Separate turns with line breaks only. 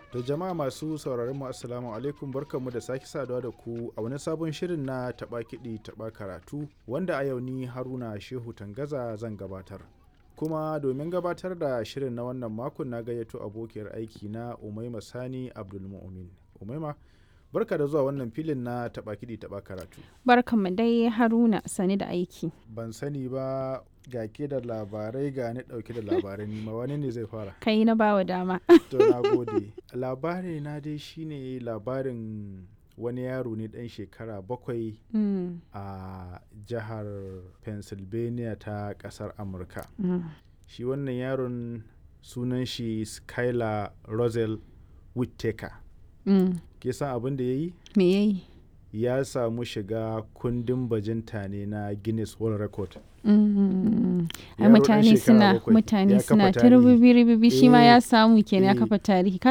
Da jama'a masu sauraron mu assalamu alaikum barkanmu da sake saduwa da ku a wani sabon shirin na taɓa kiɗi taɓa karatu wanda a yau ni Haruna Shehu Tangaza zan gabatar. Kuma domin gabatar da shirin na wannan makon na gayyato abokiyar aiki na Umaima Sani Abdulmu'min. Umaima barka da zuwa wannan filin na taɓa kiɗi taɓa karatu.
Barkanmu dai Haruna sani da aiki.
Ban sani ba ga ke da labarai ga ni ɗauke da labarai nima wani ne zai fara.
Kai na bawa dama.
To na gode. Labari na dai shine labarin wani yaro ne ɗan shekara bakwai
Mm,
a jihar Pennsylvania ta ƙasar Amurka.
mm,
Shi wannan yaron sunan shi Skylar Rosel Whittaker.
mm.
Ke san abin da ya yi?
Me yayi?
Ya samu shiga kundin bajinta ne na Guinness World Record.
Mm, Ai
Yaro ɗan
mutane
shekara
suna
bakwai, ya
mutane
kafa
suna ta
tarihi.
rububi rububi shi ma
Eh,
ya samu kenan ya
eh.
kafa tarihi